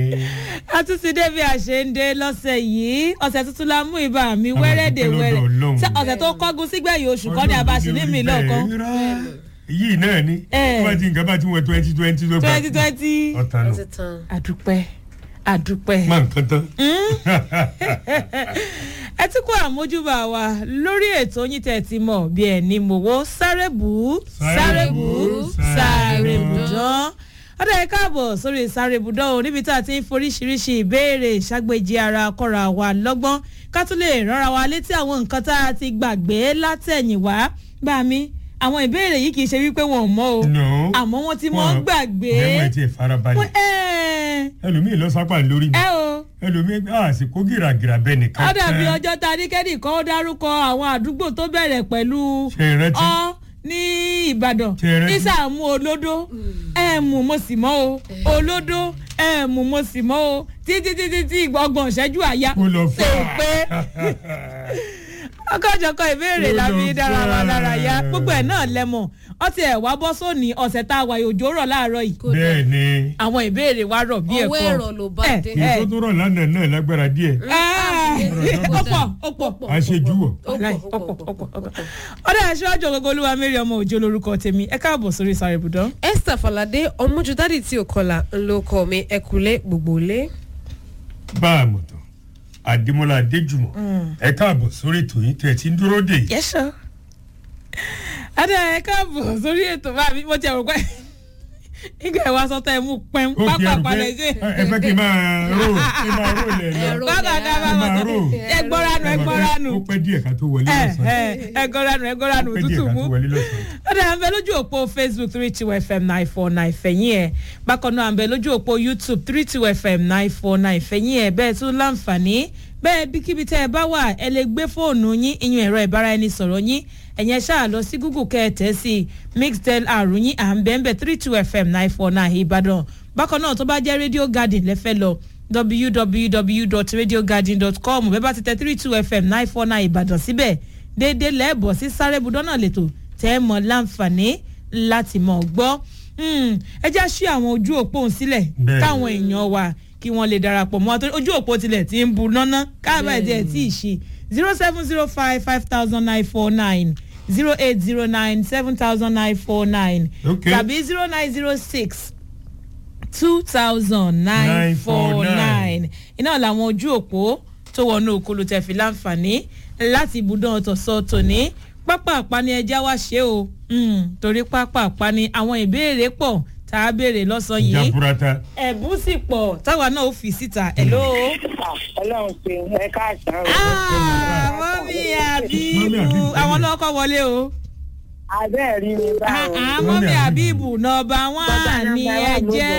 a tún ti dé bí a ṣe ń dé lọ́sẹ̀ yìí ọ̀sẹ̀ tuntun la mú ibà mi wẹ́rẹ́dẹ̀ dúpẹ́ lọ́dọ̀ wẹ́rẹ́ Ọlọ́run. Ṣé ọ̀sẹ̀ tó kọ́gun sígbẹ̀yìn oṣù kọ́ ni abasi ní mi lọ́kàn yìí náà ni Eh. wọ́n ti nǹkan bá ti wọ twenty twenty ló bá twenty twenty ọ̀tàn nù ti tán. àdúpẹ́ àdúpẹ́. má nǹkan tán. ẹ ti kó àmójúbà wa lórí ètò yín tẹ̀ ti mọ̀ bí ẹ̀ ní mòwó sáré bù ú sáré bù ú sáré bù dán. ọ̀dọ̀ ẹ káàbọ̀ sórí sáré bù dán o níbi tá a ti ń foríṣiríṣi ìbéèrè ṣàgbéjì ara kọ́ra wa lọ́gbọ́n ká tún lè rọra wa létí àwọn nǹkan tá a ti gbàgbé látẹ̀yìnwá bá mi àwọn ìbéèrè yìí kì í ṣe wípé wọn ò mọ̀ o No. àmọ́ wọ́n ti mọ̀ ń gbàgbé. ẹ̀wọ̀n ti farabalẹ̀ Wọ́n- ẹ̀ ẹlòmíì lọ sápà lórí mi ẹ o ẹlòmíì àsìkò gìràgìrà bẹ́ẹ̀ nìkan ó dàbí tán. ọjọ́ ta ní kẹ́nìkan ó dárúkọ àwọn àdúgbò tó bẹ̀rẹ̀ pẹ̀lú ṣe ìrántí ọ ní ìbàdàn Ṣé ẹ rántí? ìsàmú olódó ẹ mú mo sì mọ́ o olódó ẹ mú mo sì mọ́ o títí títí tí ọgbọ̀n ìṣẹ́jú àyà kó lọ ṣe fà pé ọkọ̀jọ̀kọ̀ ìbéèrè la fi dára wa lára ya gbogbo ẹ̀ náà lẹ́mọ̀ ọtí ẹ̀ wá bọ́ sóní ọ̀sẹ̀ tá a wà yòjó rọ̀ láàárọ̀ yìí bẹ́ẹ̀ ni àwọn ìbéèrè wa rọ̀ bí ẹ̀kọ́ ọwọ́ ẹ̀rọ ló bá Eh, dé. kì í tó tó rọ̀ lánàá náà lágbára díẹ̀ ọ̀pọ̀ ọ̀pọ̀ àṣejù wọ̀. Wàláì, ọ̀pọ̀ ọ̀pọ̀ ọ̀pọ̀. ọ̀dà ẹ̀ṣọ́ ọjọ́ gbogbo olúwa mẹ́rin ọmọ òjò lorúkọ tèmi ẹ káàbọ̀ sórí sáré ibùdó. esther falade ọmọjúdádì tí ò kọlà ńlọ kọ mi ẹkùlé gbogbo lé. bá a mọ̀ tán àdèmọ́lá adéjùmọ̀ ẹ káàbọ̀ sórí ètò yín tẹ̀ tí ń dúró dè yìí. yẹ́sọ̀. ọ̀dà ẹ káàbọ̀ sórí ètò bá mi mo ti ẹ̀rọ pẹ́ nígbà ẹ̀ wá sọ́tọ̀ ẹ̀ mú pẹ́ń ó fi pápá ẹrù pé palẹ̀ sí. ẹ fẹ́ kí n máa rò kí n máa rò lẹ̀ lọ. Ẹ̀rọ. bákan náà bá Ẹ máa wọn rò. ẹ gbọ́ranu ẹ gbọ́ranu ó pẹ́ díẹ̀ ká tó wọlé ẹ lọ́sàn-án. ẹ ẹ gbọ́ranu ẹ gbọ́ranu ó pẹ́ díẹ̀ tútù ká mú. tó wọlé lọ́sàn-án. ó dà ń bẹ lójú òpó facebook three two fm nine four nine fẹ̀yìn ẹ̀ bákan náà à ń bẹ lójú òpó youtube three two fm nine four nine fẹ̀yìn ẹ̀ bẹ́ẹ̀ tún láǹfààní bẹ́ẹ̀ bíkíbi tẹ́ ẹ bá wà ẹ lè gbé fóònù yín ìyún ẹ̀rọ ìbáraẹnisọ̀rọ̀ yín ẹ̀yẹn ṣáà lọ sí google kẹ́ ẹ tẹ̀ sí mixtel àrùn yín à ń bẹ́ẹ̀ bẹ́ẹ̀ three two fm nine four nine ìbàdàn bákan náà tó bá jẹ́ radio garden lẹ́fẹ́ lọ www.radiogarden.com bẹ́ẹ̀ bá ti tẹ three two fm nine four nine ìbàdàn síbẹ̀ déédéé lẹ́ẹ̀bọ̀ sí sáré budọ́ náà lẹ́tọ̀ tẹ́ ẹ mọ̀ láǹfààní láti mọ̀ gbọ́ Hmm, ẹ já sí àwọn ojú òpó òun sílẹ̀ Bẹ́ẹ̀. káwọn èèyàn wa kí wọ́n lè darapọ̀ mọ́ àtúntò ojú òpó tilẹ̀ ti ń bu náná káàbà ẹ̀ tiẹ̀ tí ì ṣe zero seven zero five five thousand nine four nine zero eight zero nine seven thousand nine four nine Okay. tàbí zero nine zero six two thousand nine four nine iná làwọn ojú òpó tó wọnú òkúlu tẹ̀ fi láǹfààní láti ibùdó ọ̀tọ̀sọ tòní pápá àpáni ẹja wá ṣe o Mm, torí pápá àpáni àwọn ìbéèrè pọ̀ tá a béèrè lọ́sàn-án yìí jaburata ẹ̀bùn sì pọ̀ táwa náà ó fi síta hello. ọlọ́run ṣe ẹ káàsán o. Ah, mọ́mí àbíbù Mọ́mí Àbíbù. àwọn náà kọ́ wọlé o. abẹ́ rí mi báwo. Ah, mọ́mí àbíbù nọmba wán ni ẹ jẹ́.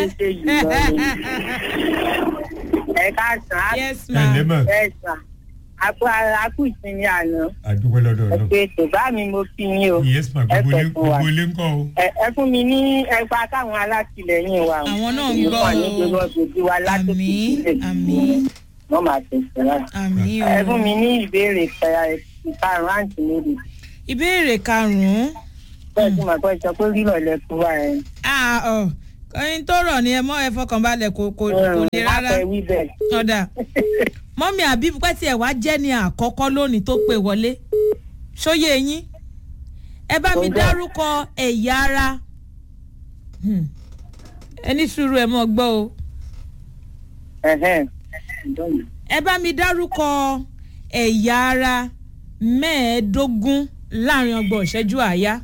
ẹ káàsán yes ẹ ma. lẹ́mọ̀ ẹ sàn àpò àkú ìsinmi àná àdúgbò lọ́dọ̀ ẹ náà. pé tó bá mi mo fi yín o. yes ma ẹ gbogbo ilé fẹ́ fún wa. gbogbo ilé ń kọ́ o. ẹ ẹ fún mi ní ẹgbà káwọn alátìlẹyìn wa o. Àwọn náà ń Ìlú gbọ́ kan ní o. gbogbo ọ̀gbẹ̀dì wa látòkè àmì sílẹ̀. àmì wọ́n máa tẹ̀síwájú. àmì o. ẹ fún mi ní ìbéèrè ìkarùn àǹtí méjì. ìbéèrè karùn-ún. bẹ́ẹ̀ tí màá kọ́ sọ pé rírọ̀ lẹ́kùn wa ẹ̀. Ah, ọ kọrin tó rọ̀ ni ẹ mọ́ ẹ fọkànbalẹ̀ kò kò kò le rárá. àfẹ́wí bẹ́ẹ̀. ọ̀dà mọ́mí àbíbù pẹ́ tí ẹ̀ wá jẹ́ ní àkọ́kọ́ lónìí tó pè wọlé ṣóyè yín ẹ bá mi Ó bẹ́ẹ̀. dárúkọ ẹ̀yà ara Hmm. ẹ ní sùúrù ẹ mọ́ gbọ́ o Ẹ̀hẹ́n. ẹ bá mi dárúkọ ẹ̀yà ara mẹ́ẹ̀ẹ́dógún láàrin ọgbọ̀n ìṣẹ́jú àáyá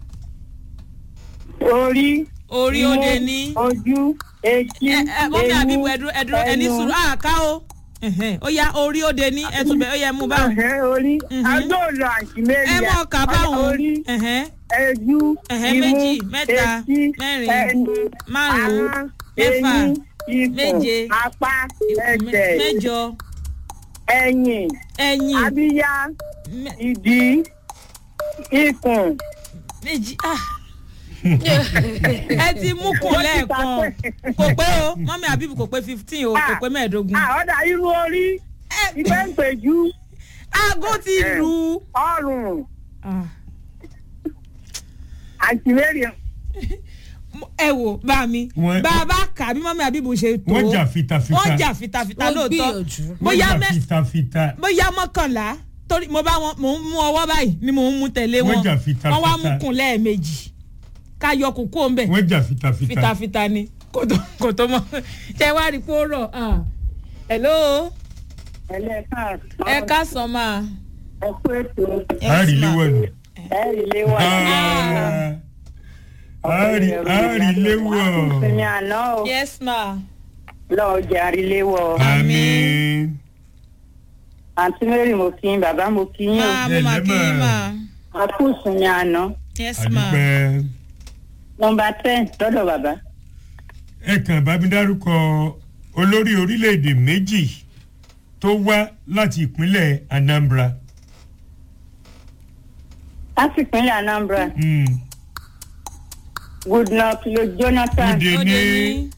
orí orí ó de ní. ojú etí ẹ ẹ mọ́mí àbíbù ẹ̀dúró ẹ̀dúró ẹ ní sùúrù àká o Ẹ̀hẹ́n, ó yá orí ó de ní ẹ̀túnbẹ̀ ó yẹ mú báwọn. ẹ̀hẹ́n orí Mhm. agbóòlò àǹtí mẹ́rin ẹ mọ̀ ká báwọn. orí Ẹ̀hẹ́n. ẹjú Ẹ̀hẹ́n, imú méjì, mẹ́ta, etí mẹ́rin, ẹnu márùn-ún, ahọ́n, mẹ́fà, eyín ikùn méje, apá Mẹ- ẹsẹ̀ mẹ́jọ ẹ̀yìn ẹ̀yìn abíyá mẹ- ìdí ikùn méjì ah. ẹ ti mú kùn lẹ́ẹ̀kan kò pé o mọ́mí àbíbù kò pé fifteen o kò pé mẹ́ẹ̀ẹ́dógún. àọ́dà irú orí ìfẹ́ ń pèjú aago ti lù. ọrùn Ah. àǹtí mẹ́rin ẹ wò bá mi Wọ́n- bá a bá kà á bí mọ́mí àbíbù ṣe tó wọ́n jà fitafita wọ́n jà fitafita Wọ́n lóòótọ́ gbìyànjú. wọ́n bóyá jà mẹ́ fitafita bóyá mọ́kànlá torí mo bá wọn mò ń mú ọwọ́ báyìí ni mò ń mú tẹ̀lé wọn Wọ́n jà fitafita. wọ́n wá mú kun lẹ́ẹ̀mejì ká yọ kókó ń bẹ̀ wọ́n jà fitafita fitafita ni kò tó kò tó mọ ṣe wá rí i pé ó rọ̀ ah. hello ẹlẹ́ka ẹ ká sọ máa. ẹ kú ètò àárí léwọ̀ nù. ẹ rí ilé wa. àárí àárí léwọ̀. sinmi àná o yes ma. lọ́ọ́ jẹ́ àríléwọ̀. àmín. àǹtí mary mo kí yín bàbá mo kí yín o. máa mo máa kí yín máa. a kú sinmi àná. yes ma. àdúpẹ́. nọmba ten lọ́dọ̀ bàbá. ẹ kàn bá mi dárúkọ olórí orílẹ̀-èdè méjì tó wá láti ìpínlẹ̀ Anambra. láti ìpínlẹ̀ anambra Hmm. goodluck lo jonathan Kúdé ó ní dé ní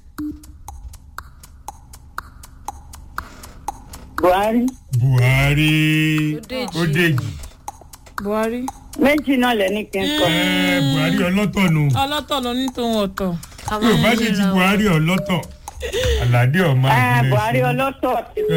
buhari Buhari Odeji. Odeji. buhari. méjì náà lẹ́ni kí n kọ́. Ẹ, Buhari ọlọ́tọ̀ nù. ọlọ́tọ̀ ló ní tòun ọ̀tọ̀. Yorùbá sì ti Buhari ọlọ́tọ̀. Àlàdé ọmọ ẹ àgbẹ̀rẹ̀ buhari sí. ọlọ́tọ̀ ti kú.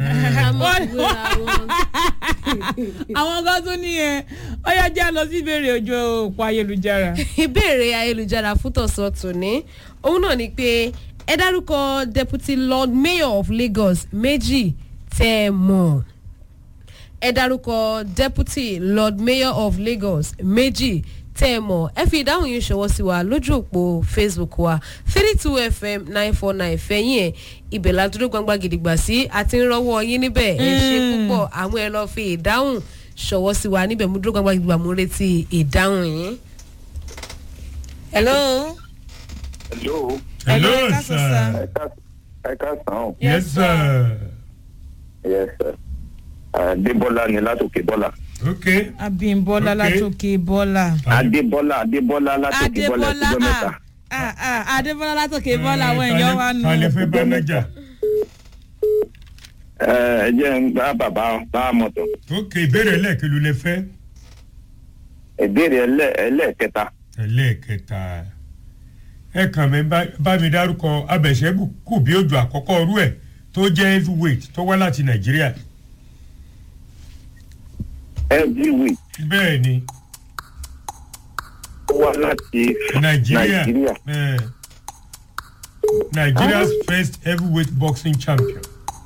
àwọn kan tún nìyẹn ó yá jẹ́ lọ sí ìbéèrè ojú òpó ayélujára. ìbéèrè ayélujára fún tọ̀sán tòní òun náà ni pé ẹ dárúkọ deputy lord mayor of lagos méjì tẹ́ ẹ mọ̀ ẹ dárúkọ deputy lord mayor of lagos méjì tẹ́ ẹ mọ̀ ẹ fi ìdáhùn yìí ṣọwọ́ sí wa lójú òpó facebook wa three two fm nine four nine fẹ̀yìn ẹ̀ ibẹ̀ la dúró gbangba gidigba sí àti ń rọwọ́ yín níbẹ̀ ẹ ṣe púpọ̀ àwọn ẹ lọ́ọ́ fi ìdáhùn ṣọwọ́ sí wa níbẹ̀ mú dúró gbangba gidigba mú retí ìdáhùn yín. hello. Hello. Hello Hello, ká sọ sir. sir. Ẹ ká ẹ ká sàn án. Yes sir. Yes sir. Adébọ́lá ni látòkè bọ́lá. Okay. abimbola Okay. látòkè bọ́lá. Adébọ́lá Adébọ́lá látòkè bọ́lá adébọ́lá ẹ̀sìnjọ́ mẹ́ta. ah, ah, ah, adébọ́lá látòkè bọ́lá àwọn èèyàn wa nù. Kálẹ̀ fẹ́ bá nájà. Ẹ ẹ jẹ́ ń gbá bàbá bá mọ̀tò. Okay ìbéèrè ẹlẹ́ẹ̀kẹlú lẹ fẹ́. Ìbéèrè ẹlẹ́ ẹlẹ́ẹ̀kẹta. ẹlẹ́ẹ̀kẹta ẹ kàn mí bá- bá mi dárúkọ abẹ̀ṣẹ́gù kù bí òjò àkọ́kọ́ ọrú ẹ̀ tó jẹ́ heavyweight tó wá láti nàìjíríà Every week bẹ́ẹ̀ ni ó wá láti nàìjíríà Nàìjíríà. eh, nigeria's first heavyweight boxing champion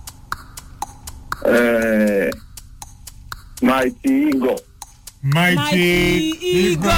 ẹ Mighty Eagle. mighty eagle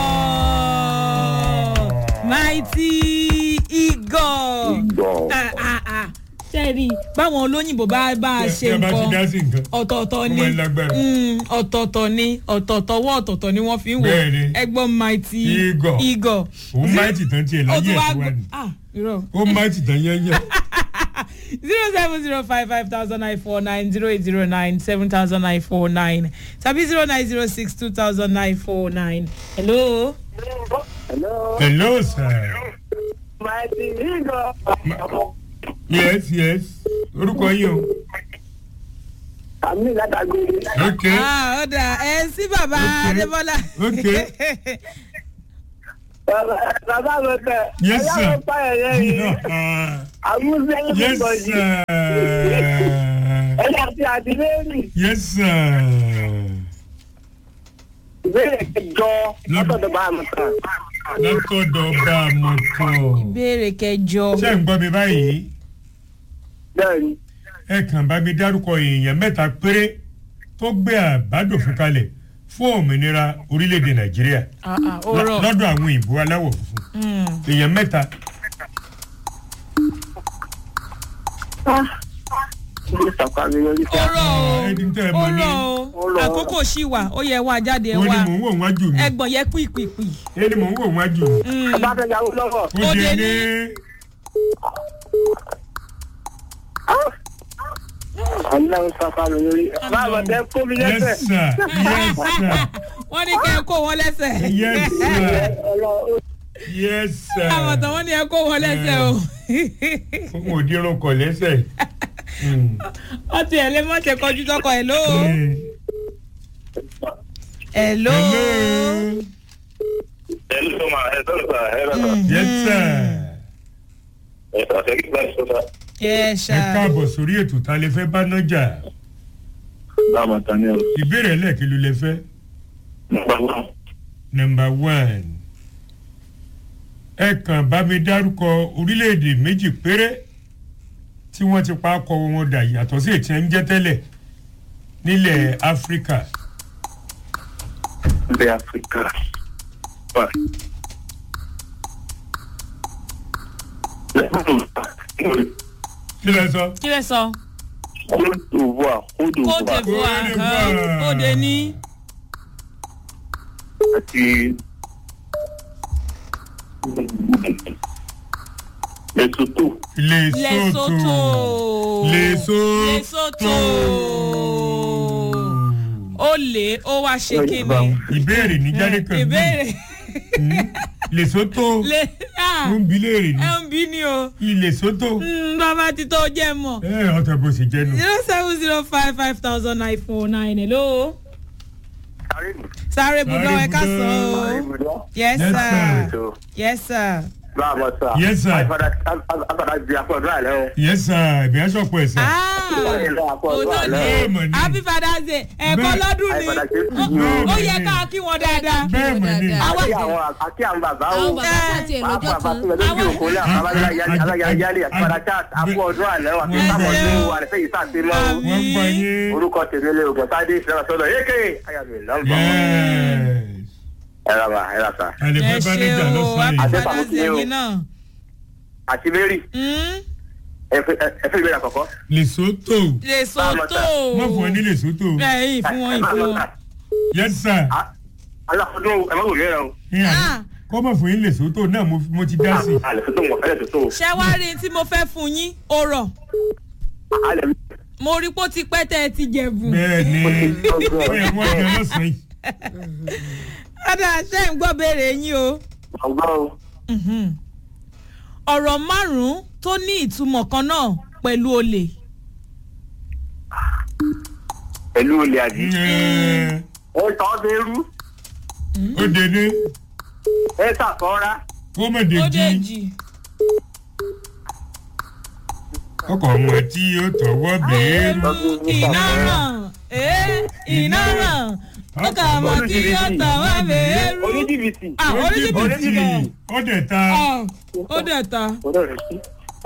mighty eagle. Eagle. Ah, ah, ah. sẹ́ẹ̀rì báwọn olóyìnbó bá bá a ṣe Tí a bá ti dá nǹkan sí nǹkan ọ̀tọ̀ọ̀tọ̀ ó ni máa ń lágbára. Mm, ọ̀tọ̀ọ̀tọ̀ ni ọ̀tọ̀ọ̀tọ̀ wọ́ ọ̀tọ̀ọ̀tọ̀ ni wọ́n fi ń wò Bẹ́ẹ̀ni. ẹgbọ́n mighty Eagle. eagle. òun mighty tán tiẹ̀ ó láyé tún ẹ̀ wá tó wà gbọ́ ní ah irọ́ ó mighty tán yẹ́nyẹ́ zero seven zero five five thousand nine four nine zero eight zero nine seven thousand nine four nine tàbí zero nine zero six two thousand nine four nine. hello. hello. hello sir mighty eagle. yes yes orúkọ yín o àmì látàgbére. okay. ah ó dà ẹ sí bàbá Okay. adébọ́lá. Okay. bàbá mi tẹ. Yes, ẹ̀yà sir. mi pa ẹ̀yẹ yìí. àmúṣe yes ìbọ̀jì. sir. ẹ̀yà àti àdìlẹ́rì. yes sir. ìbéèrè kẹjọ látọ̀dọ̀ bá mi kàn. látọ̀dọ̀ bá a mọ̀ tán. ìbéèrè kẹjọ. ṣé ń gbọ́ mi báyìí bẹ́ẹ̀ni. ẹ kàn bá mi dárúkọ èèyàn mẹ́ta péré tó gbé àbádòfin kalẹ̀ fún òmìnira orílẹ̀-èdè nàìjíríà Ah, ah, ó lọ- rọ̀. lọ́dọ̀ àwọn òyìnbó aláwọ̀ funfun Mm. èèyàn mẹ́ta ilé ìsàkà mi lórí ó rọ̀ o ẹni tẹ́ ẹ ó mọ̀ ní rọ̀ o Ó rọ̀. àkókò ṣì wà ó yẹ wá jáde ẹ ó ní wá mò ń wò wájú mi ẹgbọ̀n yẹ pìpìpì. ó ní mò ń wò wájú mi bàbá fẹ́ yàwó lọ́wọ́. ó Ó dé dé ní ọlọ́run sàkà mi lórí. bàbá tẹ kó mi yes lẹ́sẹ̀. sir yes sir wọ́n ní kẹ́ ẹ kó wọn lẹ́sẹ̀. yes sir ọlọ́run yes sir àmọ̀tàn wọ́n ní ẹ kó wọn lẹ́sẹ̀ o. fún òdirun kọ̀ lẹ́sẹ̀. Mm. wọ́n ti ẹ̀ lé mọ́tẹ́ kọjú tọkọ ẹ̀ ló. Eh. ẹ̀ ló. Hello. ẹ ló máa ẹ sọ̀rọ̀ sà ẹ lọ sà yes sir ẹ sà ṣe kí bá ṣe sà ẹ ẹ ṣá káàbọ̀ sórí ètò ta lè fẹ́ bá nájà láàmú tani ọ ìbéèrè ẹlẹ́ẹ̀kí ló lè fẹ́ nípa wọn. nọmba one ẹ kàn bá mi dárúkọ orílẹ̀-èdè méjì péré tí wọ́n ti pa akọ wọn dà yàtọ̀ sí ètí ẹ̀ ń jẹ́ tẹ́lẹ̀ nílẹ̀ áfíríkà ilẹ̀ áfíríkà wà. kí lẹ sọ. kí lẹ sọ. Côte d'Ivoire Côte Côte d'Ivoire d'Ivoire Côte kan d'Ivoire. òde ní. àti Lesotho lesotho Lesotho. lesotho Lesotho. ó lè ó wá ṣe kí ni. ìbéèrè ní jáde kan bí. ìbéèrè Hmm? lesotho lè ah, ó ń bi léèrè ní ẹ ń bí ni o. ilesotho Mm, bàbá ti tó jẹ́ mọ̀. ẹ ọ̀tọ̀ bó ṣe jẹ́ nù. zero seven zero five five thousand nine four nine hello. sáré budọ ẹ ká sọ o. yes Yes, sir sir. yes sir. báwo sà Yes, sir. àfàdà di àpọ̀jù àlẹ́ o. yes sir ìbí aṣọ́pọ̀ ẹ̀sẹ̀. ah òótọ́ Bẹ́ẹ̀ mọ̀ ni ni. happy father's day ẹ̀kọ́ Bẹ́ẹ̀- lọ́dún ni Àìpadà ṣe é Ó- fún yín. ó yẹ ká kí wọn dáadáa. bẹ́ẹ̀ mọ̀ ni. dáadáa. Àwa- àti àwọn àti àwọn bàbá o. àwọn bàbá pàtì ẹ̀ lọ́jọ́ Bàbá kan tó lọ sí òkúlẹ̀ aláyáyálé àtúbàdà chat àpò ọdún àlẹ́ wà ní sàmọ̀dún àlẹ́fẹ́ yìí sàṣẹ mọ́ o. wọ́n gbọ́ yín. orúkọ tèmi lè ògùn sáde ìṣẹ́ra sọ́dọ̀ yékè ayàmì lọ́nbà. yes. ẹ ra ma ẹ ra sa. a lè ẹ fẹ́ bá ṣe níjà o lọ́sàn-án happy yìí. Àti- father's day yín náà. àti mary Mm, ẹ fẹ́ ìbéèrè àkọ́kọ́. lesotho Lesotho. wọ́n fún ọ ní lesotho. ẹ̀yìn fún wọn ìfún wọn. yes sir. aláfọdún ẹ má wò ní ẹ̀rọ. Ah. kọ́ mọ̀ fún yín lesotho náà mo mo ti dá sí i. alẹ́ tó tó wọ̀ fẹ́lẹ̀ tó tó. ṣé wàá rí tí mo fẹ́ fún yín ó rọ̀ alẹ́ mo rí pé ó ti pẹ́ tẹ́ ẹ ti jẹ̀bù. bẹ́ẹ̀ ni ó yẹ wọ́n jẹ lọ́sàn-án yìí. ọ̀dà ṣe ń gbọ́ béèrè yín o. ọgbọ́n o. Mhm. ọ̀rọ̀ márùn-ún tó ní ìtumọ̀ kan náà pẹ̀lú olè. pẹ̀lú olè àdí. Ẹ, ẹ tọ́ bẹ́rù ó dèdè ẹ sàkọ́ra. kó mọ̀ ó dèjì dèjì. ọkọ̀ ọmọ tí ó tọwọ́ bẹ́ẹ̀rù. ẹrù iná ràn ee iná ràn ó kà mọ́ kí ó tọ̀ wá bẹ́ẹ̀rù. oníjìbìtì. ah oníjìbìtì kan ó dẹ̀ ta Ah, ó dẹ̀ ta ọ̀dọ́ rẹ̀ sí.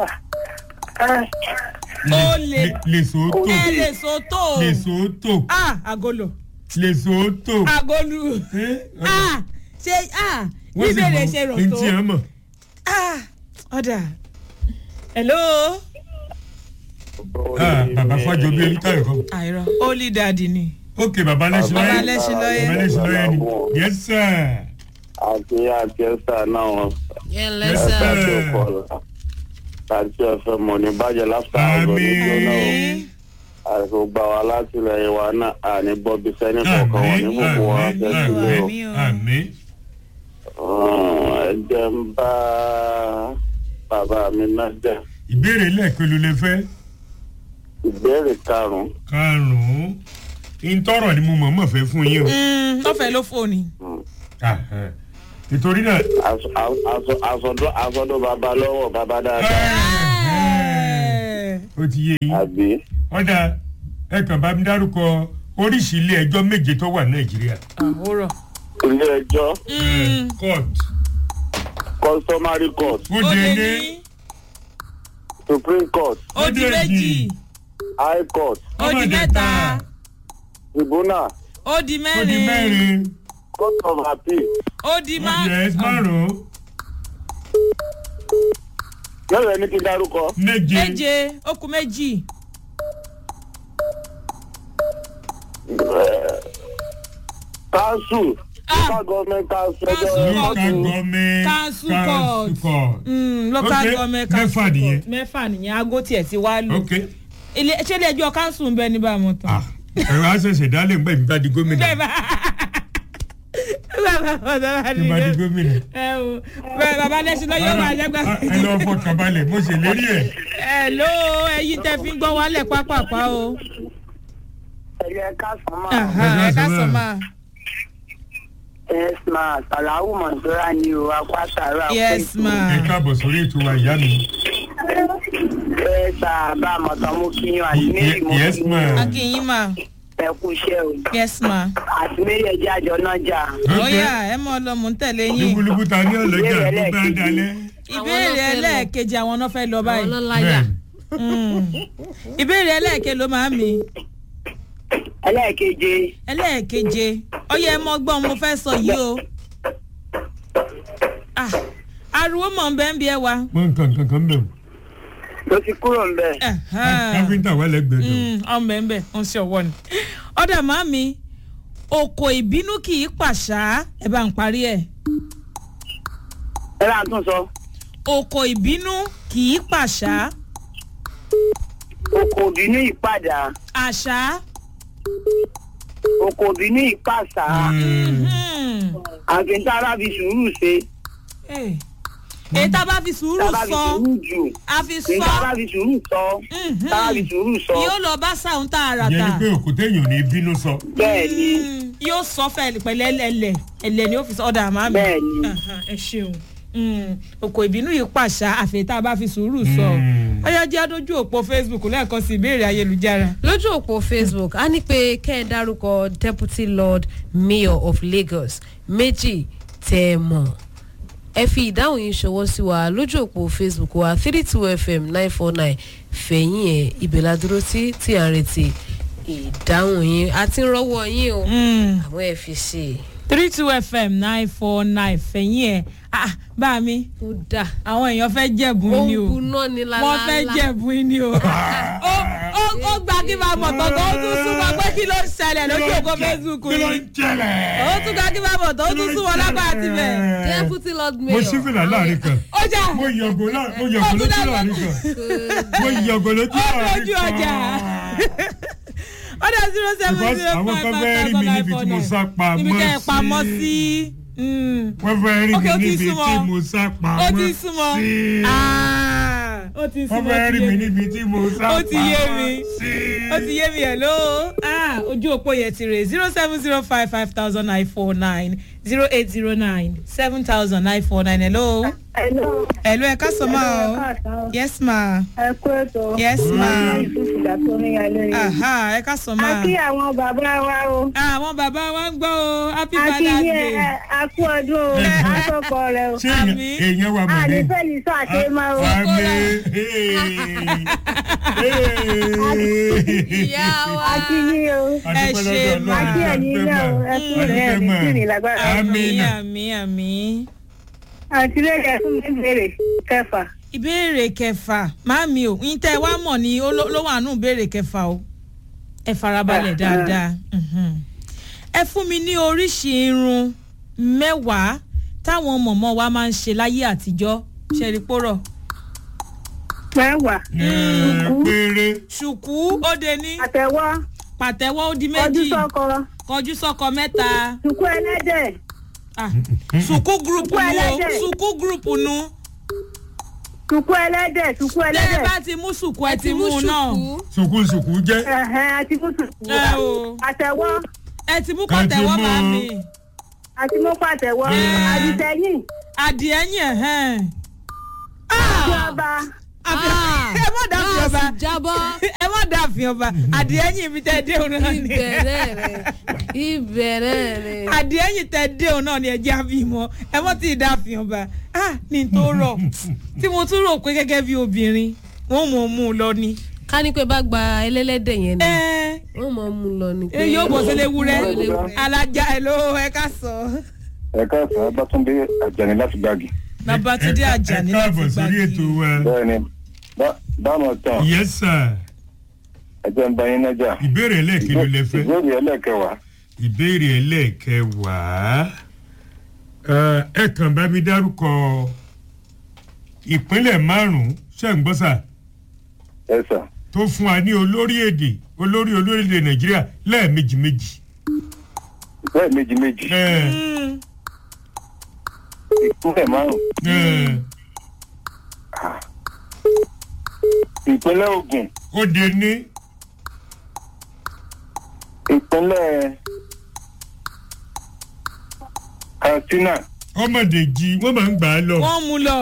olè Le- lesotho ẹ lè sòtò lesotho ah agolo lesotho. agolu Eh, ah ṣe ah wọ́n sì bíbélì mọ̀ ṣe rò ní tó tí ẹ mọ̀. ah ọ̀dà hello Ah, bàbá fájọ bí ẹni táyọ̀ kan. àìrọ holy daddy ni ok bàbá lẹ́sìn bàbá lọ́yẹ̀ lẹ́sìn lọ́yẹ̀ bàbá lẹ́sìn lọ́yẹ̀ ni yes sir àti àti ẹsẹ náà wọn yẹn Yes, lẹ́sà sir. àti ọkọọlà àti ẹfẹ mọ ní bàjẹ́ láfíà ọgọ nígbà náà àmín àti gbogbo àwọn alátìlẹyìn wa náà àní bọbí sẹni kọọkan wọn ní àmín gbogbo wa àmín fẹẹ sílé o Àmín o. àmín ẹ jẹ́ ń bá bàbá mi náà jẹ́ ìbéèrè lẹ́ẹ̀kan ló lè fẹ́ ìbéèrè karùn-ún karùn-ún ìtọ́rọ̀ ni mo mọ̀ọ́mọ̀ fẹ́ fún yín o. Mm, lọ́fẹ̀ẹ́ ló fòní. Ah, eh. nítorí náà Aṣọ- aṣọ- aṣọdún aṣọdún bàbá lọ́wọ́ bàbá dáadáa Eh, ó ti yé yín àbí ọ̀dà ẹ kàn bá mi dárúkọ oríṣi ilé ẹjọ́ méje tó wà nàìjíríà. àwòrán. ilé ẹjọ́ Mm, court customary court ó ó dé lé ní ní supreme court ó di Ó dé méjì jì. high court ó di Ó dé mẹ́ta ta. tribunal ó di ó di mẹ́rin mẹ́rin court of appeal ó di ó má. di ẹ̀s márùn-ún lọ́rọ̀ ẹni kí n dárúkọ méje méje ó kù méjì. council Ah. local government council Council. ẹjọ́ local Council. government Council council court. court Mm, local Ok, government mẹ́fà council nìyẹn. court. mẹ́fà nìyẹn aago tiẹ̀ ti wá lù. ok ilé ṣé ilé ẹjọ́ council ń bẹ ní bámu tán. ah ẹ̀rọ àṣẹ̀ṣẹ̀ dálé ń gbẹ̀ nígbà di gómìnà bẹ́ẹ̀ bá bàbá bàbá nígbà di gómìnà. ẹ o bẹ́ẹ̀ bàbá lẹ́sìn lọ yóò máa jẹ́gbà. Ah, ẹ lọ fọkàn balẹ̀ mo ṣe lérí ẹ̀. ẹ ló ẹyin tẹ fi ń gbọ́ wálẹ̀ pápápá o. ẹ̀yẹ káàsán máa Aha, ẹ ká sọ máa. yes ma sàláwù mọ̀sọ́ra ni o akwátàrà yes ma ẹ káàbọ̀ sórí ètò wa ìyá mi. ẹ sà bá àmọ̀tán mú kí yan àti méjì mú yes kí ma. akínyìn ma ẹ kú iṣẹ́ o yes ma àti méjì ẹjẹ́ àjọ náà jà bóyá ẹ mọ lọ mò ń tẹ̀lé yín lúkúlùkù ta ní ọ̀lẹ́jà tó bá dalẹ̀. ìbéèrè Àwọn náà fẹ́ lọ. ẹlẹ́ẹ̀kejì àwọn náà fẹ́ lọ àwọn báyìí ọlọ́láyà Mm. ìbéèrè ẹlẹ́ẹ̀ke ló máa mi ẹlẹ́ẹ̀keje ẹlẹ́ẹ̀keje ọyẹ ẹ mọ gbọ́n mo fẹ́ sọ yìí o Ah, ariwo mọ̀ ń bẹ́ ń bí ẹ wa wọ́n nǹkan nǹkan kan bẹ̀rù. ló ti kúrò ń bẹ̀. káfíńtà wà lẹ́gbẹ̀ẹ́ dùn. ọmọ ẹ̀ ń bẹ̀ ń ṣe ọwọ́ ni ọ̀dà máa mi òkò ìbínú kì í pàṣá ẹ bá ń parí ẹ̀ ẹ láà tún sọ òkò ìbínú kì í pàṣá oko òbí ní ìpadà àṣá oko òbí ní ìpàṣà hmm, àfi tá a bá fi sùúrù ṣe eh, èyí tá a bá fi sùúrù tá a bá fi sọ sùúrù jù a fi ní tá a sọ bá fi sùúrù sọ Mhm. tá a bá fi sùúrù sọ yóò lọ bá sáwọn tá a rà ìyẹn tà ni pé òkúta èèyàn ní bínú sọ. bẹ́ẹ̀ ni Mm, yóò sọ fẹ pẹ̀lẹ́ ẹlẹ̀ ẹlẹ̀ ni ó fi sọ ọ̀dà àmà mi bẹ́ẹ̀ ni Aha, ẹ ṣeun Mm, òkò ìbínú yìí pàṣà àfẹ́ tá a bá fi sùúrù sọ Mm. ọyá jẹ́ adójú òpó facebook lẹ́ẹ̀kan sí ìbéèrè ayélujára. lójú òpó facebook a ní pé kẹ́ ẹ dárúkọ deputy lord mayor of lagos méjì tẹ́ ẹ mọ̀ ẹ fi ìdáhùn yìí ṣọwọ́ sí wa lójú òpó facebook wa three two fm nine four nine fẹ̀yìn ẹ̀ ìbẹ̀là dúró tí tí à ń retí ìdáhùn yín àti rọ́wọ́ yín o Mm. àwọn ẹ̀ fi ṣe é. three two fm nine four nine fẹ̀yìn ẹ̀ ah bá mi ó dà àwọn èèyàn fẹ́ jẹ̀bùn ó ni ń o buná ni lálálá wọ́n fẹ́ jẹ̀bùn ni o Ó- ó- ó gba kí máa mọ̀ tán tó ó tún súnmọ́ pé kí ló ń ṣẹlẹ̀ lójú òpó facebook kí ló ń yìí jẹlẹ̀. ó tún gba kí máa mọ̀ tán ó tún súnmọ́ lábàá àti bẹ̀. deputy lord mo mayor ṣí fìlà láàrin kan ó jà mo yọ̀gò lá- mo yọ̀gò lójú láàrin kan mo yọ̀gò lójú ó láàrin lójú ọjà ó dẹ̀ zero seven Because zero àwọn five kan five fẹ́ rí thousand mi nine níbi four tí mo nine sá pamọ́ níbi tẹ́ ẹ sí. pamọ́ sí. Mm. wọ́n fẹ́ rí Ok, mi ó ti níbi súnmọ́. tí mo sá ó pamọ́ ti súnmọ́ sí. Ah, ó ti wọ́n súnmọ́ fẹ́ ó rí ti mi yé mi. níbi tí mo sá Ó ti yé mi. pamọ́ sí. ó ti yé mi ẹ̀ ló ojú òpó yẹn ti rè zero seven zero five five thousand nine four nine zero eight zero nine seven thousand nine four nine hello Hello. hello ẹ ká sọ ma o Hello, ẹ káàsán. yes ma ẹ kú ètò. yes ma ìfúsìlà tó ní alẹ́ yìí. aha ẹ ká sọ ma a kí àwọn bàbá wa o. àwọn bàbá wa ń gbọ́ o happy a kí father's yẹ day ẹ a kú ọdún o. àtọkọ rẹ o. ṣé èèyàn- Àmì. èèyàn wà mọ̀ a ní. ní fẹ́ẹ̀lì sọ àṣemá o. Àmì. ìyá wa a kí yín o. Ẹ ṣé, ma. a kí ẹ̀yin náà o. ẹ kú rẹ̀ ẹ̀ ní kí ni lágbára. Àmì. àmì àmì àmì. àti lẹ́yìn fún mi béèrè kẹfà. ìbéèrè kẹfà màámi o yín tẹ ẹ wá mọ̀ ní ó ló ló wà nù ìbéèrè kẹfà o ẹ farabalẹ̀ dáadáa mhm. ẹ fún mi ní oríṣi irun mẹ́wàá táwọn mọ̀mọ́ wa máa ń ṣe láyé àtijọ́ ṣẹ̀rí pòrọ̀ mẹ́wàá. péré ṣùkú ó de ní àtẹ̀wọ́ pàtẹ́wọ́ ó di ọdún méjì sọ́kọ. kọjú sọ́kọ mẹ́ta sùkú ẹlẹ́dẹ̀. Ah, ṣùkú gúrùpù Ṣùkú nu o ẹlẹ́dẹ̀. ṣùkú gúrùpù nu sùkú ẹlẹ́dẹ̀ sùkú tẹ́ ẹ ẹlẹ́dẹ̀. bá ti mú ṣùkú ẹ ẹ ti mú un náà ṣùkú sùkúnsùkú jẹ́ ẹ̀hẹ́n àti mú sùkú. ẹ o àtẹ̀wọ́ ẹ ti mú Ẹ ti pàtẹ́wọ́ mú. màámi. àti mú pàtẹ́wọ́. Ẹ̀. àdìsẹ́yìn. adìẹ yẹn hẹn. àti ọba. ẹ má dàfin ọba gáàsì jábọ́ ẹ má dàfin ọba adìẹ yìí ibi tẹ dé òun náà ni ìbẹ̀rẹ̀ rẹ̀ ìbẹ̀rẹ̀ rẹ̀. adìẹ yìí tẹ dé òun náà ni ẹ jẹ́ àfi mọ́ ẹ mọ́ tí ì dàfin ọba ah ní tó rọ̀ tí mo tún rò pé gẹ́gẹ́ bí obìnrin wọ́n mọ̀ ọ́ mú un lọ ni. ká ní pé bá gba ẹlẹ́lẹ́dẹ̀ yẹn ni ẹ wọ́n mọ̀ ọ́ mú un lọ ni. ẹ yóò bọ̀ sílé wúrẹ́ Yóò lé wúrẹ́. alájà ẹ ló ẹ ká sọ. ẹ káàsán bátúndé àjàní láti gbági. babatunde ajani ẹ káàbọ̀ láti sórí ètò gbàgbé. wa bẹ́ẹ̀ni dáàmú tán yes sir ẹjẹ ń bá yín nájà. ìbéèrè ẹlẹ́ẹ̀kìlú lẹ fẹ́ ìbéèrè ẹlẹ́kẹwàá ìbéèrè ẹlẹ́ẹ̀kẹwàá Ẹ, ẹ kàn bá mi dárúkọ ìpínlẹ̀ márùn-ún ṣẹ́ǹgbọ́sà ẹ sà tó fún wa ní olórí èdè olórí olórílẹ̀ nàìjíríà lẹ́ẹ̀mejì méjì. bẹ́ẹ̀ méjì méjì Ẹ, Mm, ìpínlẹ̀ márùn ẹ, ìpínlẹ̀ ogun ó de ní ìpínlẹ̀ katsina ọmọdéjì wọ́n máa ń gbà á lọ. wọ́n mú lọ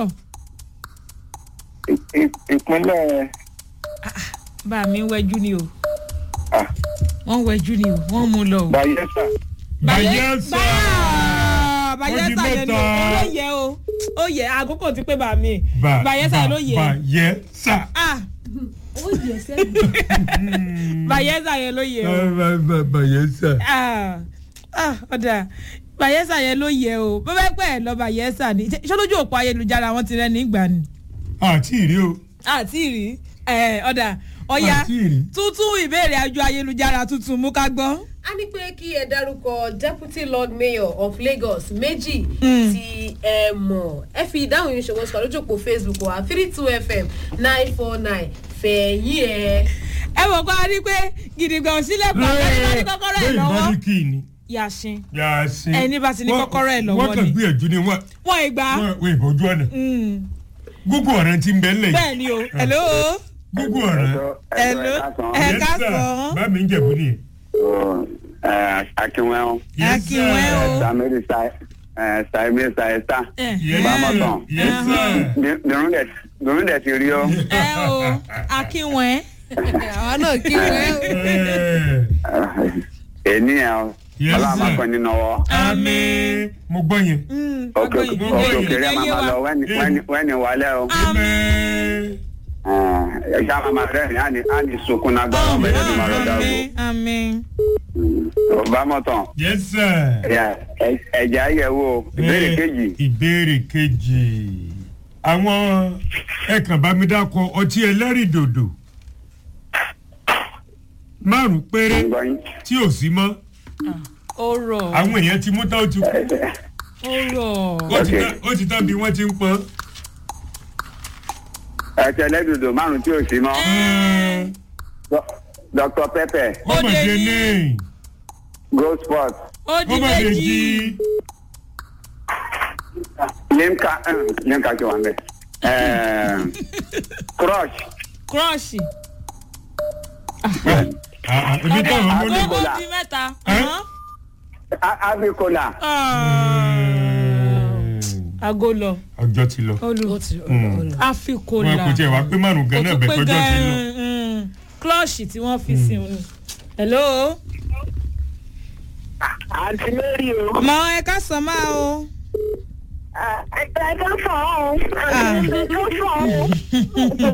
ì- ì- ìpínlẹ̀ bá mi ń wẹjú ni o ah, wọ́n ń wẹjú ni o wọ́n mú lọ o. bayelsa bayelsa Báyà- Ó bayelsa di yẹn ni o mẹ́ta. ó yẹ o ó yẹ àkókò ti pé bá mi Ba- bayelsa ba- yẹn ló yẹ bayelsa. ah ó yẹ sẹ́yìn. bayelsa yẹn ló yẹ o. Ba- ba- ba- bayelsa. Ah, ah, ọ̀dà bayelsa yẹn ló yẹ o bó bá pẹ́ ẹ̀ lọ bayelsa ni ṣé lójú òpó ayélujára wọn ti rẹ́ nígbà ni àti ìrí o. àti rí ẹ̀, ọ̀dà ọ̀ya àti ìrí. tuntun ìbéèrè àjọ ayélujára tuntun mú ká gbọ́. a ní pé kí ẹ dárúkọ deputy lord mayor of lagos méjì Mm. tí ẹ mọ̀ ẹ fi ìdáhùn yìí ṣòwò sọ̀rọ̀ lójú òpó facebook wa three two fm nine four nine fẹ̀yìn ẹ̀. ẹ wò kó a rí pé gidigba ò sílẹ̀kùn àwọn ẹni bá ní kọ́kọ́rọ́ ẹ̀ bẹ́ẹ̀ lọ́wọ́ bá ní kí ni. yàṣin yàtí. Ẹni bá ti ní kọ́kọ́rọ́ ẹ̀ lọ́wọ́ wọ́n kàn ni. gbìyànjú ni wọ́n wọ́n ìgbà wọ́n wọ́n ìbòjú ọ̀nà. gúgú ọ̀rẹ́ ti ń bẹ́ lẹ̀ bẹ́ẹ̀ ni o hello gúgú ọ̀rẹ́. hello ẹ Yes, ká sir. sọ bá mi ń jẹ̀bú nìyẹn. akínwẹ́hún Yes, sir. Akínwẹ́ o. samiri saimi saita Yes, Bámọ̀tàn. sir. Yes, sir. bìrún dẹ̀ ti rí ọ ẹ o akínwẹ́ àwa náà kí wọ́n ẹ̀. Eh, ènìyàn Yes, ọlọ́run máa sir. kọ́ nínú ọwọ́. àmín. mo gbọ́ yẹn. òkè ọgbọ́n yìí òkè ìyẹn òkèrè yé máa wa lọ wẹ́ni wálẹ̀ o. àmín. ẹ̀ṣá máa rẹ̀ ní àní àní sunkún náà gbọ́dọ̀ bẹ̀rẹ̀ ní màrọ̀ dàgbò. àmín àmín. bámọ̀tàn yes sir. ẹ̀jẹ̀ ayẹ̀wò ìbéèrè Eh, kejì ìbéèrè kejì àwọn ẹ̀kàn bá mi dákọ ọtí ẹlẹ́rìndòdò márùn péré gbọ́yìn. tí ò sí mọ́ ó rọ̀ àwọn èèyàn ti mú tán ó ti kú ó rọ̀ ó ti Okay. tán- ó ti tán bí wọ́n ti ń pọ́n. ẹ̀ṣẹ̀ lẹ́dùdù márùn tí ò sí mọ́. dr pepper ó mà dé ní gold sport ó ó di mà dé méjì jí limca limca ti wà ń bẹ̀. crush crush ebi táwọn mú ní. ó Cola. di mẹ́ta. Eh? ọ̀hán. avicola ago lọ ọjọ́ ti lọ olù ó ti ó Mm. lọ. afikola wọn kò tiẹ̀ wá pé márùn gan náà bẹ̀ tọ́jọ́ ti lọ. klọ́ọ̀ṣì tí wọ́n fi sí òun. hello. àǹtí mary o. mọ ẹ ká sọ máa o. ẹ̀ka ẹ̀ka fọ̀ ọ́ ẹ̀ka fọ̀ ọ́.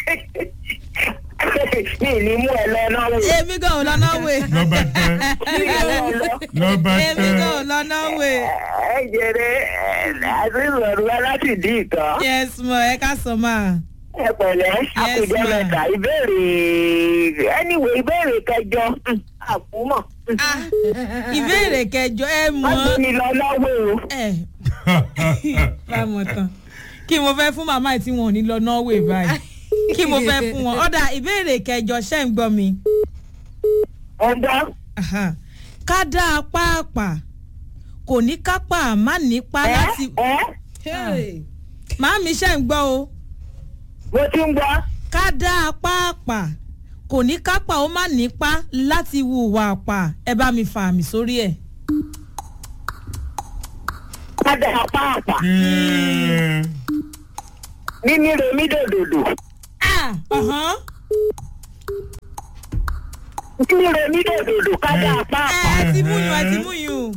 mi ì ní mú ẹ lọ náà wò. èmi gan ò lọ náwó. lọ́ba tán lọ́ba èmi gan ò tán lọ náwó. ẹ jẹrẹ àti ìrọ̀rùn wa láti dín ìtàn. yes mọ ẹ ká sọ máa. ẹ pẹ̀lẹ́ àkùjọ ma'am. mẹ́ta ìbéèrè anyway ìbéèrè kẹjọ mm, àkúmọ̀. Ah, ìbéèrè kẹjọ ẹ mọ wọ́n gbé mi lọ lọ́wọ́ o. ẹ bámọ tán kí mo fẹ́ fún màmá tí wọn ò ní lọ norway báyìí kí mo fẹ́ fún wọn ọ̀dà ìbéèrè kẹjọ ṣẹ́ ń gbọ́ mi. ọ̀dọ́ Aha. ká dá a pàápàá kò ní kápá má nípa ẹ láti ẹ Hey. màámi ṣe ń gbọ́ o mo ti ń gbọ́. ká dá a pàápàá kò ní kápá ó má nípa láti hùwà pa ẹ bá mi fa àmì sórí ẹ̀. padà pàápàá mímí remi dòdòdò Ah, ọ̀hán. mímí remi dòdòdò padà ẹ pàápàá ẹ ti mú yùn ẹ ti mú yùn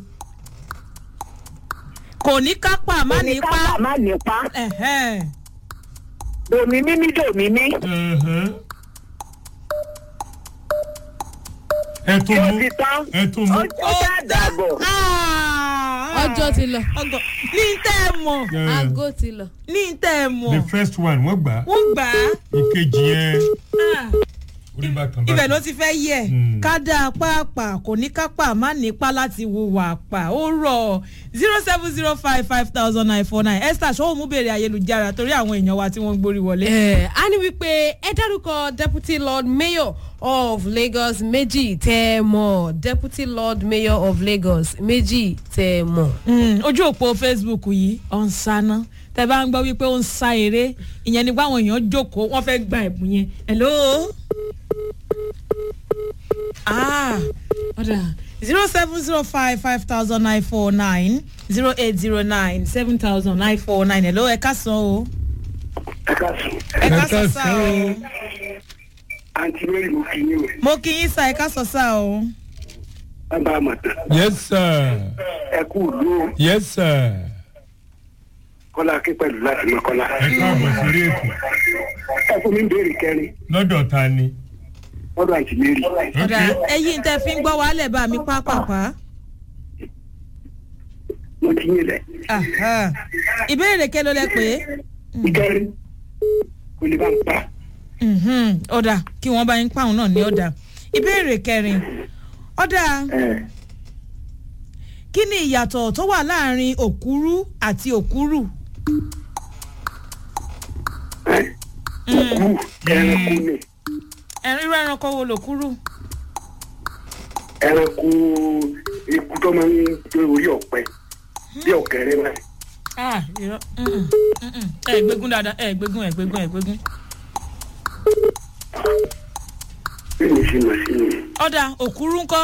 kò ní kápá má ní nípa kápá má nípa ẹ̀hẹ́n. dòmí mímí dòmí mí ẹ tó yóò mú ti tán ẹ tó mú. ó já dàbọ̀ Ah, ọjọ́ ti lọ ọgọ ní tẹ́ ẹ mọ̀ Eh, aago ti lọ. ní tẹ́ ẹ mọ̀ the first one wọ́n gbà á wọ́n gbà á. ìkejì yẹn Ah, orí bàtàn bàtàn. ibẹ̀ ló ti fẹ́ yẹ Mm. ká dá a pàápàá kò ní kápá má nípa láti hùwà pa ó rọ̀ zero seven zero five five thousand nine four nine esther ṣọwọ́ mú bèrè ayélujára torí àwọn èèyàn wa tí wọ́n ń gbórí wọlé. ẹ á ní wípé ẹ dárúkọ deputy lord mayor of lagos méjì tẹ ẹ mọ deputy lord mayor of lagos méjì tẹ ẹ mọ. Mm, ojú òpó facebook yìí ọ̀ ń sáná tẹ bá ń gbọ́ wípé ó ń sá eré ìyẹn ni báwọn èèyàn jókòó wọ́n fẹ́ gba ẹ̀bùn yẹn hello. ah ọ̀dà zero seven zero five five thousand nine four nine zero eight zero nine seven thousand nine four nine ẹ̀ ló ẹ ká san o ẹ ká sùn. ẹ ká Ẹ san ká sá san o o. àǹtí mary mo kì í yín o. mo kí yín sá ẹ ká san sá o bàbá àmọ̀tán. yes sir ẹ kú ìlú o. yes sir kọ́lá akí pẹ̀lú láti mọ kọ́lá. ẹ káàbọ̀ sórí ètò ẹ fún mi ń béèrè kẹrin lọ́dọ̀ ta ni. lọ́dọ̀ àǹtí mary. ọ̀dà ẹ̀yin tẹ́ fi ń gbọ́ wàhálẹ̀ bá mi pápápá mo ti yín lẹ̀. Aha. ìbéèrè kẹ́ ló lẹ pé ìkẹrin kò lè bá ń pa. Mhm. ọ̀dà kí wọ́n bá yín pàwọn náà ní ọ̀dà ìbéèrè kẹrin ọ̀dà ẹ kí ni ìyàtọ̀ tó wà láàrin òkúrú àti òkúrù ẹ kú ẹranko ni ẹ̀rín irú ẹranko wo lòkúrù ẹranko ikú tó máa ń gbé orí ọ̀pẹ bí ọ̀kẹ́rẹ́ báyìí. ah irọ́ Mm-mm. Mm-mm. ẹ gbégún dáadáa ẹ gbégún ẹ gbégún ẹ gbégún bí mi ṣe mọ̀ sí ni ọ̀dà òkúrú ńkọ́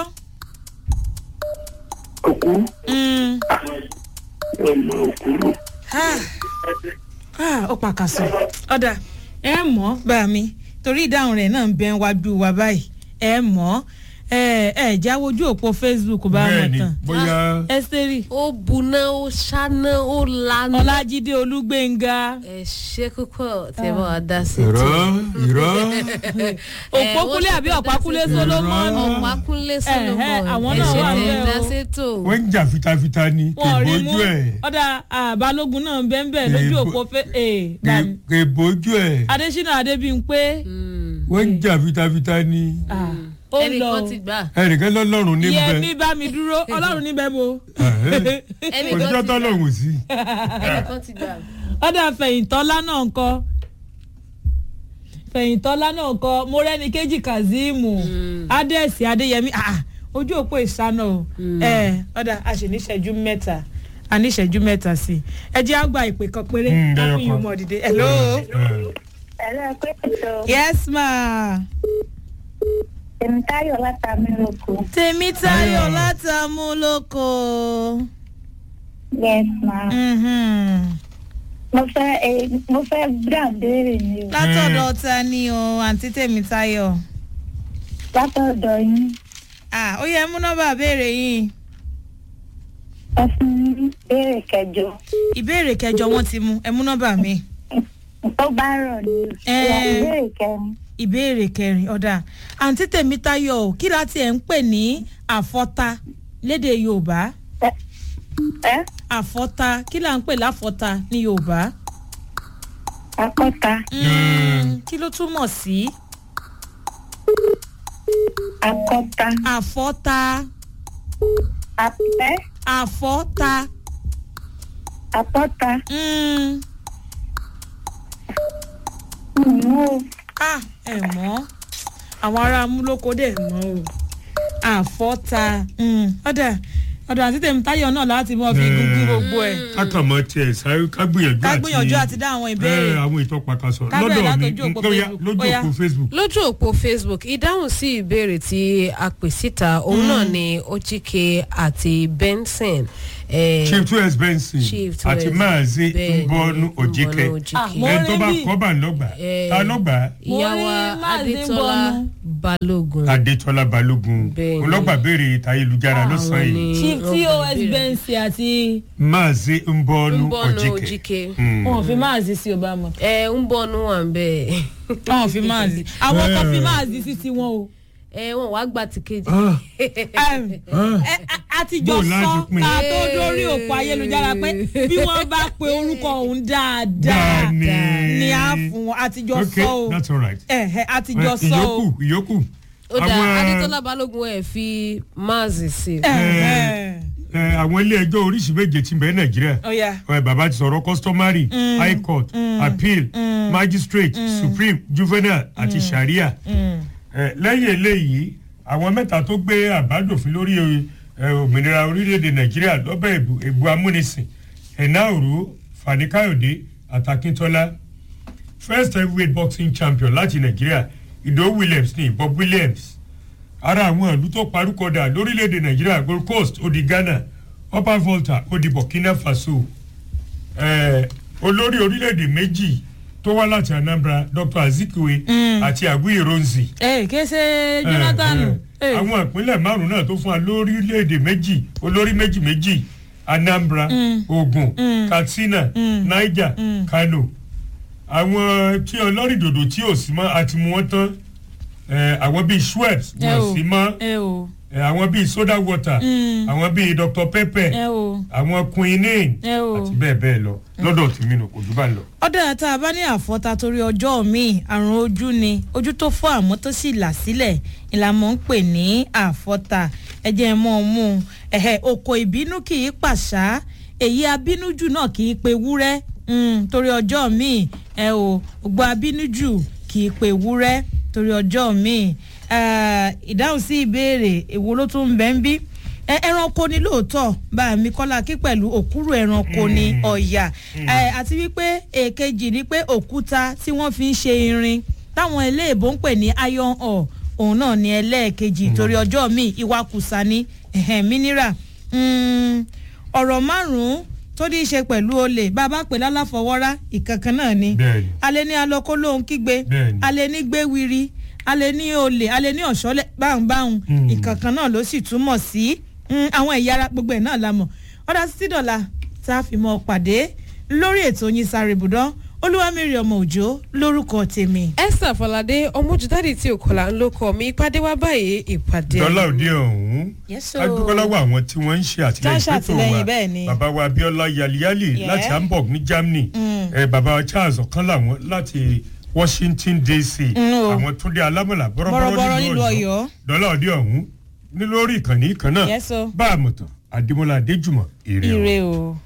òkú Mm. ọmọ òkúrú Ah. Ah, ó pàkàṣọ ọ̀dà ẹ mọ̀ bá mi torí ìdáhùn rẹ̀ náà ń bẹ wájú wa báyìí ẹ mọ̀ ẹ ẹ jáwé ojú òpó facebook bá bẹ́ẹ̀ wọn ni tán bóyá ẹsẹ̀rì ó buná ó ṣáná ó lana. ọlájídé olúgbénga ẹ ṣe púpọ̀ tẹ bá wa dá sí irọ́ irọ́ òpókúlé àbí ọ̀pákúlé solomoni ọ̀pákúnlé solomon àwọn ẹ náà ṣe wà tẹ bẹ́ẹ̀ o. dá sétò. wọ́n ń jà fitafita ni wọn ò rí mú kèbójú ẹ̀ ọ̀dà àbálógun náà ń bẹ́ẹ̀ bẹ́ẹ̀ lójú Èèbó- òpó fẹ́ ẹ̀ bàmí kèbójú ẹ̀ adésínà adébíyìnpé wọ́n ń jà fitafita ni ah, ó lọ ẹnìkan ti gbà. ẹnìkan lọ́lọ́run níbẹ̀ yẹmi bá mi dúró ọlọ́run níbẹ̀ mo ẹnìkan òṣìṣẹ́ ti gbà. tọ́lọ́run sí. ẹnìkan ti gbà. ọ̀dà fẹ̀yìntọ́lá náà ń kọ́ fẹ̀yìntọ́lá náà ń kọ́ mo rẹ́ni kejì kazeem adẹ́sì adéyẹmí ah, ojú òpó ìsáná o ẹ ọ̀dà a sì níṣẹ́jú mẹ́ta a níṣẹ́jú mẹ́ta sí i ẹ jẹ́ àgbà ìpè kan péré Mm, ká ẹyọ fún yín kan. mọ̀ dìde hello ẹ̀rọ pé ètò yes ma tèmítáyọ̀ látàmì lóko tèmítayọ̀ látàmúlòkọ yes ma Mhm. mo fẹ́ eh, mo fẹ́ gbà béèrè ni o látọ̀dọ̀ ta ni o àǹtí tèmítayọ̀ látọ̀dọ̀ yín ah ó yẹ mú nọ́mbà béèrè yìí ẹ fún mi béèrè kẹjọ ìbéèrè kẹjọ wọn ti mú ẹ mú nọ́mbà mi. tó bá rọ̀ ni o Eh. Ìwà ìbéèrè kẹrin ìbéèrè kẹrin ọ̀dà àǹtí tèmítayọ̀ o, kí láti ẹ̀ ń pè ní àfọ́ta lédè yorùbá ẹ àfọ́ta kí là ń pè láfọ́ta ní yorùbá akọ́ta Mm, kí ló túmọ̀ sí akọ́ta àfọ́ta apẹ́ àfọ́ta apọ́ta Mm, mú ah ẹ mọ̀ àwọn ará amúlòkó dẹ̀ mọ̀ o àfọ́ta Mm, ọ̀dà ọ̀dà àǹtí tèmítayọ̀ náà láti mọ̀ fi gúngún gbogbo ẹ̀ kákàmọ́ tiẹ̀ sáré ká gbìyànjú ká gbìyànjú àti dá àwọn ìbéèrè. ẹ, àwọn ìtọ́ pàkàṣọ Ká bẹ̀rẹ̀ lọ́dọ̀ mi látọjú òpó lóyá Facebook. lójú Ó yá. òpó facebook lójú òpó facebook ìdáhùn sí ìbéèrè tí a pè síta òun náà ni ojike àti benson. eh, chief two s benson Chief two àti S. maazi Bẹ́ẹ̀ni, mbọnu òjìkẹ Mbọ́nú Òjìkẹ́. Ah, mo ẹni tó bá rí bí- kọ́ bá ń lọ́gbà Eh, ta lọ́gbà ìyàwó Mo rí Máàzí adétọ́lá Mbọ́nú. balógun. adétọ́lá balógun Bẹ́ẹ̀ni. ọlọ́gbà béèrè ìtayélujára lọ́sàn-án Àwọn yìí ni- chief wọ́n tos gbà ìbéèrè. bensi àti maazi mbọnu Mbọ́nú òjìkẹ Òjìkẹ́. Mm. wọn ò fi máàzì sí obama ẹ ń bọ́nú wà ń bẹ́ẹ̀. wọn ò fi máàzì àwọn kan fi máàzì sí tiwọn o ẹ wọn wàá gba ti kejì. Ah, Em, ah. ẹ, a- a ti jọ Bó láti sọ pín? ká tó dórí òpó ayélujára pé bí wọ́n bá pe orúkọ òun dáadáa Dáa ni a fún wọn a ti jọ okay sọ o that's all right Ẹ̀hẹ̀, a ti jọ Eh, sọ o ìyókù ìyókù ó dà Àwọn- adétọ́lá balógun ẹ̀ fi máàzì sí. Ẹ̀hẹ̀. ẹ, àwọn ilé ẹjọ́ oríṣi méje ti bẹ̀rẹ̀ nàìjíríà Ó yá. ẹ, bàbá ti sọ̀rọ̀ customary high court appeal magistrate supreme juvenile àti sharia ẹ, lẹ́yìn eléyìí àwọn mẹ́ta tó gbé àbádòfin lórí ẹ, òmìnira orílẹ̀-èdè nàìjíríà lọ́bẹ̀ èbù èbù amúnisìn ẹ̀náòró fani káyọ̀dé àtàkíntọ́lá first heavyweight boxing champion láti nàìjíríà ìdó williams ní bob williams ara àwọn ìlú tó parúkọdà lórílẹ̀‐èdè nàìjíríà gold coast ó di ghana upper volta ó di burkina faso eh, olórí orílẹ̀-èdè méjì tó wá láti anambra dr azikiwe àti aguiyi ronzi ẹ kése jonathan Eh, eh, àwọn ìpínlẹ̀ márùn-ún náà tó fún wa lórílẹ̀‐èdè méjì olórí méjì méjì anambra ogun katsina niger kano àwọn tí ọlọ́rìn dòdò tí ò sí mọ́ àti mú wọn tán eh, àwọn bíi schweppes ẹ wọn o sí mọ́ ẹ o eh, àwọn bíi soda water àwọn bíi dr pepper ẹ o àwọn quinine ẹ o. àti bẹ́ẹ̀ bẹ́ẹ̀ lọ lọ́dọ̀ tèmi nù kò jù bá ń lọ. ọ̀dà tá a bá ní àfọ́ta torí ọjọ́ míì àrùn ojú ni ojú tó fọ́ àmọ́ tó sì là sílẹ̀ ìlànà ń pè ní àfọ́ta ẹ̀jẹ̀ mọ́ ọ mú un ẹ̀hẹ̀ oko ìbínú kì í pàṣá èyí abínújù náà kì í pe wúrẹ́ mm, torí ọjọ́ míì ẹ o gbogbo abínújù kì í pe wúrẹ́ torí ọjọ́ míì Ah, ìdáhùn sí ìbéèrè èwo ló tún ń bẹ́ ń bí ẹ ẹranko ni lóòótọ́ bá mi kọ́lá kí pẹ̀lú òkúrò ẹranko ni ọ̀yà ẹ àti wípé èkejì ni pé òkúta tí wọ́n fi ń ṣe irin táwọn eléèbó ń pè ní iron ore òun náà ni ẹlẹ́ẹ̀kejì torí ọjọ́ míì ìwakùsà ni ẹ̀hẹ̀n mineral Mm, ọ̀rọ̀ márùn-ún tó ní í ṣe pẹ̀lú olè bá a bá pè lálàfọwọ́rá ìkankan náà ni Bẹ́ẹ̀ni. alẹ́ ní alọ́kó lóhun kígbe Bẹ́ẹ̀ni. alẹ́ ní gbéwiri alẹ́ ní olè alẹ́ ní ọ̀ṣọ́lẹ̀ báhùnbáhùn Mm. ìkankan náà ló sì túmọ̀ sí mm, àwọn ẹ̀yà ara gbogbo ẹ̀ náà la mọ̀ ọ̀dà títí dọ̀la tá a fi mọ́ ọ pàdé lórí ètò yín sáré ibùdó olúwamírí ọmọ òjò lórúkọ tèmi. esther falade ọmọjúdáde tí òkọlà ń lókọ mi ìpàdé wa báyìí ìpàdé dọ́là òde ọ̀hún Yes, o. adúgbòlọ́wọ́ àwọn tí wọ́n ń ṣe Tó ń àtìlẹyìn fẹ́tò ṣàtìlẹ́yìn wa bẹ́ẹ̀ ni. bàbá wa abiola yaliyali Yeah. láti hamburg ní germany eh, bàbá wa charles ọ̀kan làwọn láti washington dc Mm, o. àwọn túndé alámọ̀là Bọ̀rọ̀bọ̀rọ̀ bọ́rọ̀bọ̀rọ̀ nílùú nílùú Ọ̀yọ́. ọ̀yọ́ dọ́là òde ọ̀hún ní lórí ìkànnì kan náà Yes, o. bá a mọ̀ tán adémọlá adéjùmọ̀ èrè o. ire o.